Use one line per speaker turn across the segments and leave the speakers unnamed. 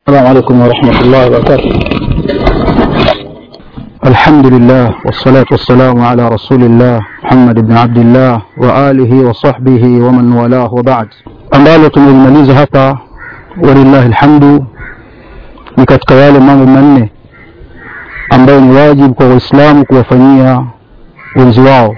السلام عليكم ورحمة الله وبركاته الحمد لله والصلاة والسلام على رسول الله محمد بن عبد الله وآله وصحبه ومن والاه وبعد ambalo tumelimaliza hapa walillahi alhamdu ni katika yale mambo manne ambayo ni wajibu kwa waislamu kuwafanyia wenzi wao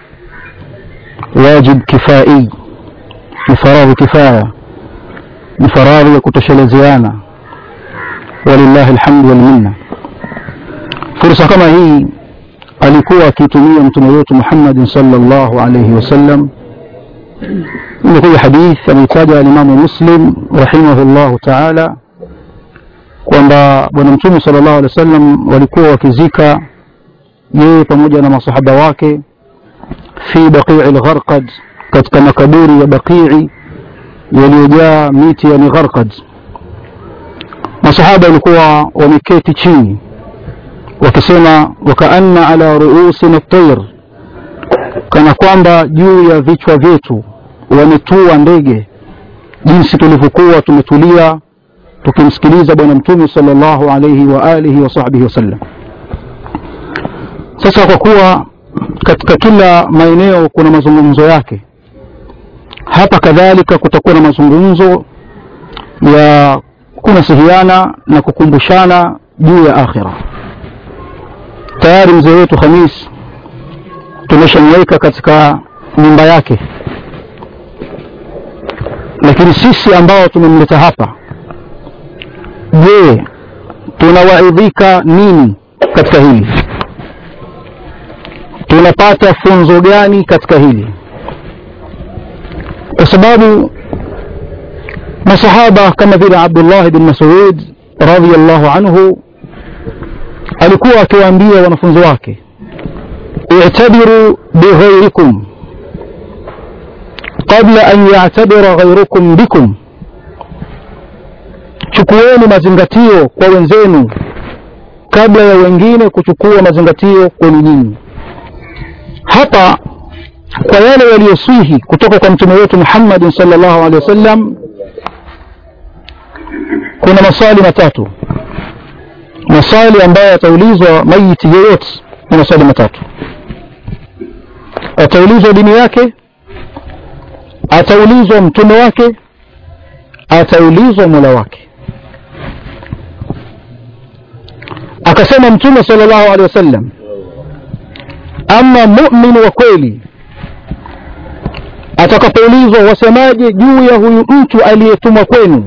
wajib kifai ni faradhi kifaya ni faradhi ya kutoshelezeana walillahi alhamdu walminna fursa kama hii alikuwa akitumia mtume wetu Muhammad sallallahu alayhi wasallam imekuja hadith ameitaja alimamu Muslim rahimahullahu ta'ala kwamba bwana mtume sallallahu alaihi wasallam walikuwa wakizika yeye pamoja na masahaba wake fi baqii al-gharqad katika makaburi ya baqii yaliyojaa miti ya gharqad masahaba walikuwa wameketi chini wakisema wakaanna ala ruusina at-tayr kana kwamba juu ya vichwa vyetu wametua ndege jinsi tulivyokuwa tumetulia tukimsikiliza bwana mtume sallallahu alayhi wa alihi wa sahbihi wasallam sasa kwa kuwa katika kila maeneo kuna mazungumzo yake hapa kadhalika kutakuwa na mazungumzo ya kunasihiana na kukumbushana juu ya akhira tayari mzee wetu Khamis tumeshamweka katika nyumba yake lakini sisi ambao tumemleta hapa je tunawaidhika nini katika hili tunapata funzo gani katika hili kwa sababu masahaba kama vile Abdullah bin Mas'ud radhiyallahu anhu alikuwa akiwaambia wanafunzi wake i'tabiru bighairikum qabla an ya'tabira ghairukum bikum chukueni mazingatio kwa wenzenu kabla ya wengine kuchukua mazingatio kwenu nyinyi hapa kwa yale yaliyoswihi kutoka kwa mtume wetu Muhammad sallallahu alaihi wasallam kuna maswali matatu maswali ambayo yataulizwa maiti yeyote ni maswali matatu ataulizwa dini yake ataulizwa mtume wake ataulizwa mola wake akasema mtume sallallahu alaihi wasallam ama mu'min wa kweli atakapoulizwa wasemaje juu ya huyu mtu aliyetumwa kwenu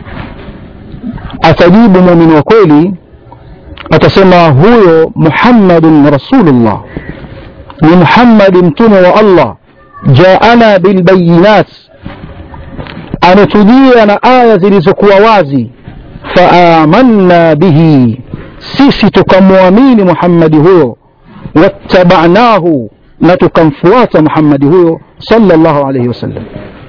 atajibu muumini wa kweli atasema huyo Muhammadun Rasulullah ni Muhammad mtume wa Allah jaana bilbayinat ametujia na aya zilizokuwa wazi faamanna bihi sisi tukamwamini Muhammadi huyo wattabanahu na tukamfuata Muhammadi huyo sallallahu alayhi wasallam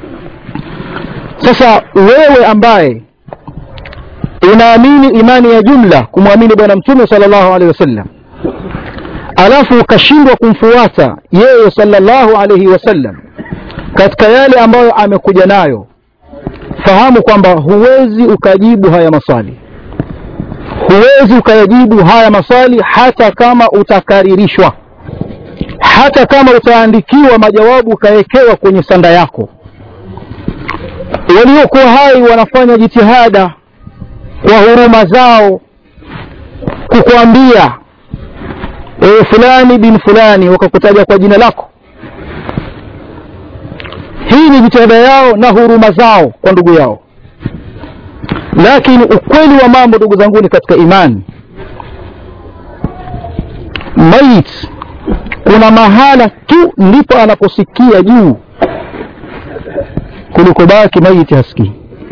sasa wewe ambaye unaamini imani ya jumla kumwamini bwana mtume sallallahu alaihi wasallam alafu ukashindwa kumfuata yeye sallallahu alaihi wasallam katika yale ambayo amekuja nayo fahamu kwamba huwezi ukajibu haya maswali huwezi ukayajibu haya maswali hata kama utakaririshwa hata kama utaandikiwa majawabu ukawekewa kwenye sanda yako waliokuwa hai wanafanya jitihada kwa huruma zao kukwambia ewe fulani bin fulani wakakutaja kwa jina lako hii ni jitihada yao na huruma zao kwa ndugu yao lakini ukweli wa mambo ndugu zanguni katika imani mait kuna mahala tu ndipo anaposikia juu kuliko baki maiti hasikii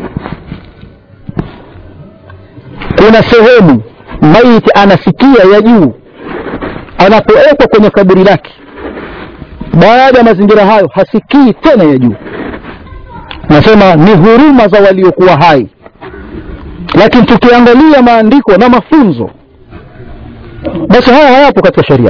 kuna sehemu maiti anasikia ya juu anapowekwa kwenye kaburi lake baada ya mazingira hayo hasikii tena ya juu nasema ni huruma za waliokuwa hai lakini tukiangalia maandiko na mafunzo basi haya hayapo katika sheria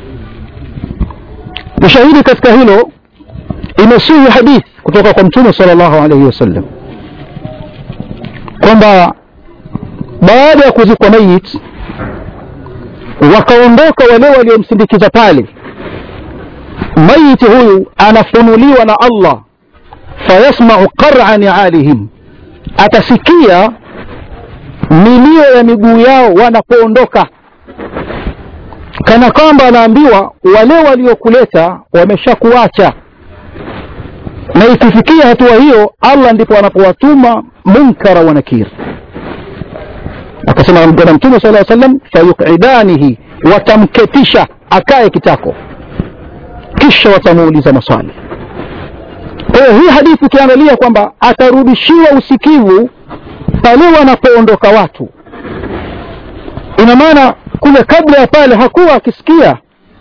ushahidi katika hilo imesihi hadithi kutoka kwa mtume sallallahu alaihi wasallam kwamba baada ya kuzikwa mayit wakaondoka wale waliomsindikiza pale mayiti huyu anafunuliwa na allah fayasmau qara nialihim atasikia milio ya miguu yao wanapoondoka kana kwamba anaambiwa wale waliokuleta wameshakuacha na ikifikia hatua hiyo allah ndipo anapowatuma munkara wa nakir akasema bwana mtume sala salam fayuqidanihi watamketisha akae kitako kisha watamuuliza maswali kwa hiyo hii hadithi ukiangalia kwamba atarudishiwa usikivu pale wanapoondoka watu ina maana kule kabla ya pale hakuwa akisikia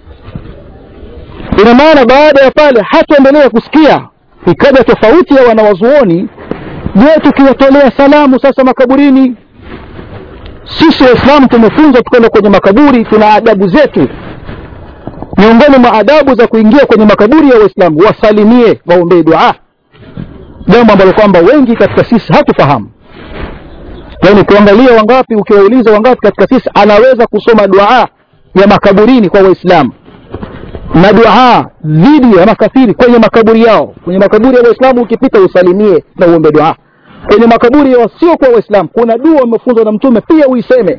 ina maana baada ya pale hataendelea kusikia ikaja tofauti ya wanawazuoni je tukiwatolea salamu sasa makaburini sisi waislamu tumefunzwa tukwenda kwenye makaburi tuna adabu zetu miongoni mwa adabu za kuingia kwenye makaburi ya waislamu wasalimie waombee dua jambo ambalo kwamba wengi katika sisi hatufahamu yaani ukiangalia wangapi ukiwauliza wangapi katika sisi anaweza kusoma dua ya makaburini kwa waislamu na dua dhidi ya makafiri kwenye makaburi yao kwenye makaburi ya waislamu ukipita usalimie na uombe dua kwenye makaburi ya wasiokuwa waislamu kuna dua umefunzwa na mtume pia uiseme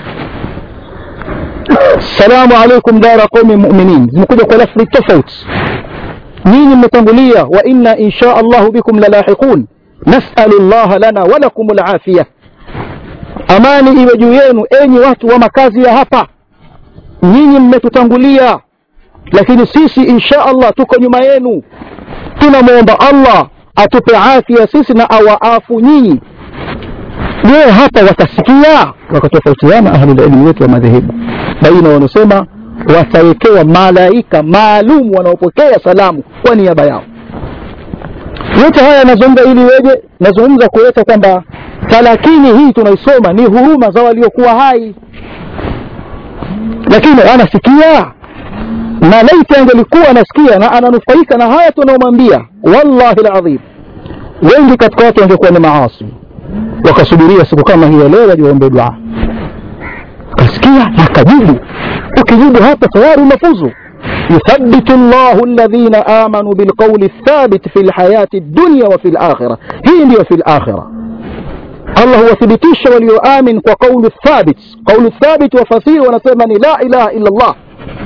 salamu alaikum dara qaumi muminin zimekuja kwa lafri tofauti nyinyi mmetangulia wa inna insha allahu bikum lalahiqun nasalu llaha lana walakum lafiya amani iwe juu yenu enyi watu wa makazi ya hapa nyinyi mmetutangulia lakini sisi insha allah tuko nyuma yenu tunamwomba allah atupe afya sisi na awaafu nyinyi je hapa watasikia wakatofautiana ahlulilmi wetu wa madhehebu baina wanaosema watawekewa malaika maalum wanaopokea salamu kwa niaba yao yote haya yanazungumza ili weje nazungumza kuleta kwamba talakini hii tunaisoma ni huruma za waliokuwa hai lakini anasikia na laiti angelikuwa anasikia na ananufaika na haya tunaomwambia wallahi ladhim wengi katika watu wangekuwa ni maasi wakasubiria siku kama hii ya leo wajiwaombe dua akasikia na akajibu ukijibu hapa tayari unafuzu يثبت الله الذين آمنوا بالقول الثابت في الحياة الدنيا وفي الآخرة هي ndio في الآخرة Allah huwathibitisha walioamin kwa kaulu thabit. Kaulu thabit wafasiri wanasema ni la ilaha illa Allah.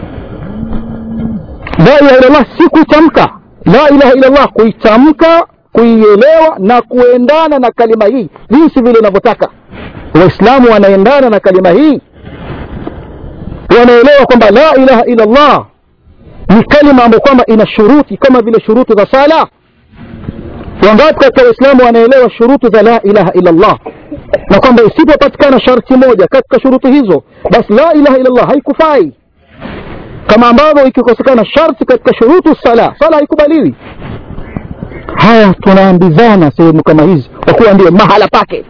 La ilaha illa Allah si kuitamka, la ilaha illa Allah kuitamka, kuielewa na kuendana na kalima hii jinsi vile inavyotaka. Waislamu wanaendana na kalima hii, wanaelewa kwamba la ilaha illa Allah ni kalima ambayo kwamba ina shuruti kama vile shuruti za sala wangapi katika waislamu wanaelewa shuruti za la ilaha illa Allah na kwamba isipopatikana sharti moja katika shuruti hizo basi la ilaha illa Allah haikufai kama ambavyo ikikosekana sharti katika shuruti sala sala haikubaliwi haya tunaambizana sehemu kama hizi kwa kuwa ndio mahala pake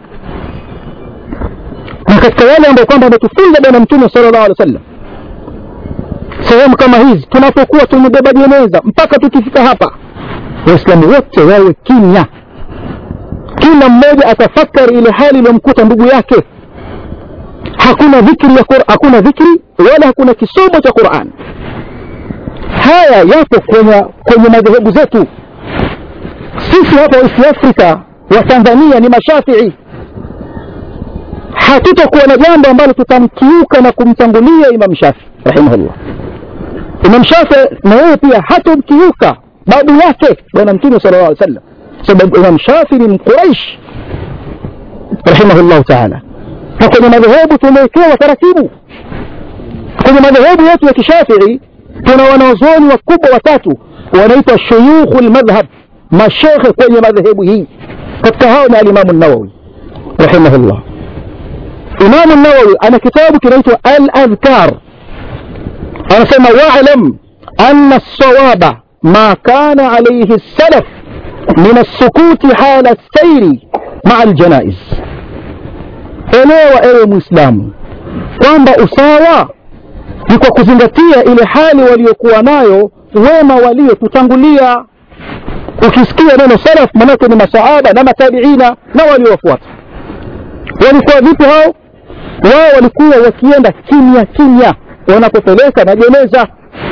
na katika yale ambayo kwamba ametufunza bwana mtume sallallahu alaihi wasallam sehemu kama hizi tunapokuwa tumebeba jeneza mpaka tukifika hapa waislamu wote wawe kimya kila mmoja atafakari ile hali iliyomkuta ndugu yake hakuna dhikri ya Qur'an, hakuna dhikri wala hakuna kisomo cha Qur'an haya yapo kwenye, kwenye madhehebu zetu sisi hapa East Africa wa Tanzania ni mashafii hatutakuwa na jambo ambalo tutamkiuka na kumtangulia Imam Shafi rahimahullah Imam Shafi na yeye pia hatomkiuka babu yake bwana mtume sallallahu alaihi wasallam sababu Imam Shafi ni mquraish rahimahullah taala na kwenye madhehebu tumewekewa taratibu kwenye madhehebu yetu ya kishafii tuna wanazuoni wakubwa watatu wanaitwa shuyukhul madhhab mashekhe kwenye madhehebu hii katika hao ni alimamu nawawi rahimahullah imamu nawawi ana kitabu kinaitwa al-adhkar anasema wa'lam anna as-sawaba ما كان عليه السلف من السكوت حال السير مع الجنائز elewa ewe muislamu kwamba usawa ni kwa kuzingatia ile hali waliokuwa nayo wema waliotutangulia ukisikia neno salaf manake ni masahaba na matabiina na waliowafuata walikuwa vipi hao wao walikuwa wakienda kimya kimya wanapopeleka majeneza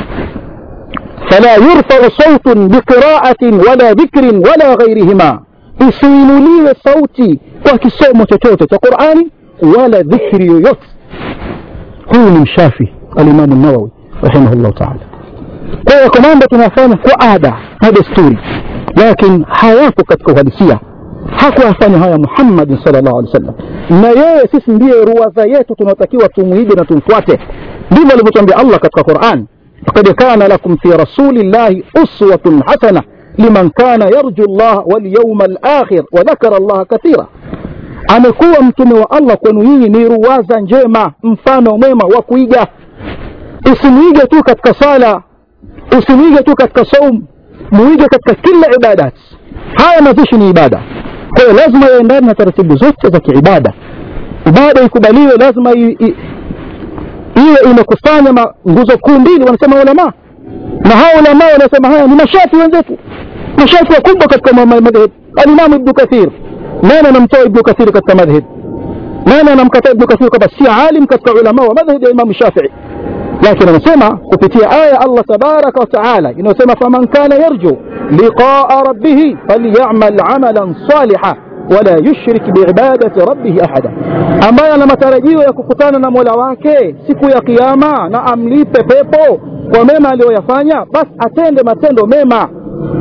fala yurfau sautun biqiraatin wala dhikrin wala ghairihima isiinuliwe sauti kwa kisomo chochote cha qurani wala dhikri yoyote huyu ni mshafi alimamu nawawi rahimahullahu taala kwa hiyo mambo tunafanya kwa ada na desturi lakini hayapo katika uhalisia hakuyafanya haya muhammadin salllahu alehi wasallam na yeye sisi ndiye ruwadha yetu tunaotakiwa tumwige na tumfuate ndivyo alivyotuambia allah katika quran لقد كان لكم في رسول الله أسوة حسنة لمن كان يرجو الله واليوم الآخر وذكر الله كثيرا amekuwa mtume wa allah kwenu nyinyi ni ruwaza njema mfano mwema wa kuiga usimwige tu katika sala usimwige tu katika saum muige katika kila ibadat haya mazishi ni ibada kwa hiyo lazima yaendane na taratibu zote za kiibada ibada ikubaliwe lazima i, i, iwe imekusanya nguzo kuu mbili wanasema ulama na hao ulama wanasema haya ni mashafi wenzetu mashafi wakubwa katika madhhab alimamu ibnu kathir nani anamtoa ibnu kathir katika madhhab nani anamkataa ibnu kathir kwamba si alim katika ulama wa madhhab ya imamu shafii lakini anasema kupitia aya allah tabaraka wataala inayosema faman kana yarju liqaa rabbihi falyamal amalan saliha wala yushrik biibadati rabbihi ahada ambaye ana matarajio ya kukutana na mola wake siku ya kiama na amlipe pepo kwa mema aliyoyafanya basi atende matendo mema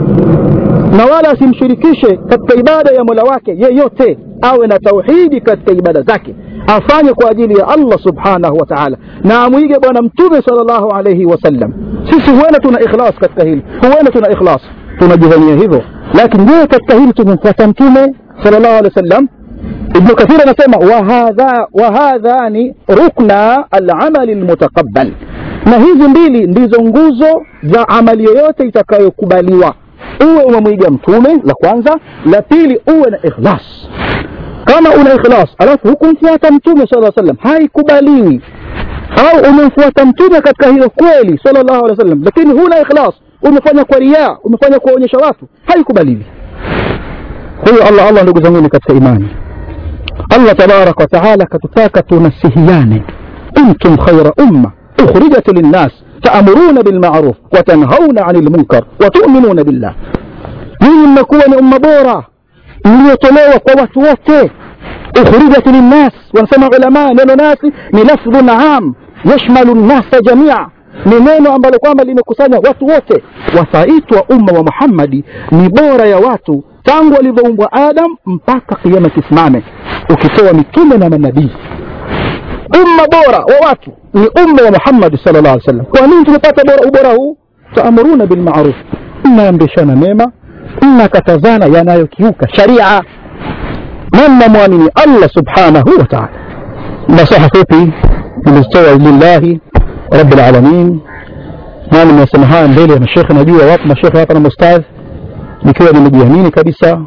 na wala asimshirikishe katika ibada ya mola wake yeyote awe na tauhidi katika ibada zake afanye kwa ajili ya allah subhanahu wa taala na amwige bwana mtume sal llahu alaihi wasallam sisi huenda tuna ikhlas katika hili huenda tuna ikhlas tunajidhania hivyo lakini je katika hili tumemfuata mtume sal llahu alehi wasallam ibnu kathir anasema wahadhani rukna alamali lmutaqabal na hizi mbili ndizo nguzo za amali yoyote itakayokubaliwa uwe umemwiga mtume la kwanza la pili uwe na ikhlas kama una ikhlas alafu hukumfuata mtume sala sallam haikubaliwi au umemfuata mtume katika hilo kweli sallallahu alaihi wasallam lakini huna ikhlas umefanya kwa riaa umefanya kuwaonyesha watu haikubaliwi huyo allah allah ndugu zanguni katika imani allah tabaraka wataala katutaka tunasihiane kuntum khaira umma ukhrijat linnas taamuruna bilmaruf watanhauna ani lmunkar watuminuna billah nyinyi mmekuwa ni umma bora mliotolewa kwa watu wote ukhrijat linnas wanasema ulama neno nasi ni lafdhun am yashmalu nnasa jamia ni neno ambalo kwamba limekusanya watu wote wataitwa umma wa muhammadi ni bora ya watu tangu walivyoumbwa adam mpaka kiama kisimame ukitoa mitume na manabii umma bora wa watu ni umma wa muhammadi sal llah alih sallam kwa nini tumepata bora ubora huu taamuruna bilmaruf mnaamrishana mema mnakatazana yanayokiuka sharia na mnamwamini allah subhanahu wa taala nasaha fupi nimezitoa lillahi rabi lalamin na nimesema haya mbele ya mashekhe najua wapo mashekhe hapa na mustadh nikiwa nimejiamini kabisa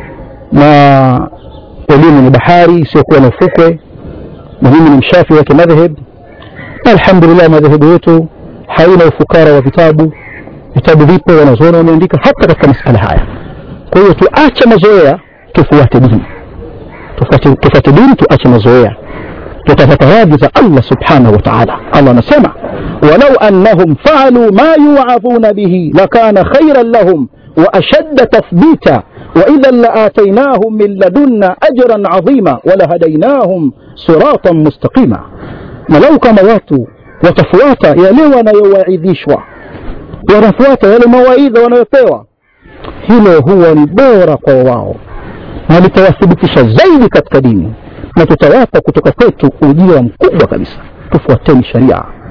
na elimu ni bahari isiyokuwa na ufukwe na mimi ni mshafi wa kimadhhab alhamdulillah madhehebu yetu haina ufukara wa vitabu vitabu vipo wanazuoni wameandika hata katika masala haya kwa hiyo tuache mazoea tufuate dini tufuate dini tuache mazoea tutapata radhi za allah subhanahu wa taala allah anasema walau annahum faaluu ma yuadhuna bihi lakana khairan lahum وأشد تثبيتا وإذا لآتيناهم من لدنا أجرا عظيما ولهديناهم صراطا مستقيما ولو كما watu watafuata yale wanayowaidhishwa wanafuata yale mawaidha wanayopewa hilo huwa ni bora kwa wao na litawathibitisha zaidi katika dini na tutawapa kutoka kwetu ujira mkubwa kabisa tufuateni sharia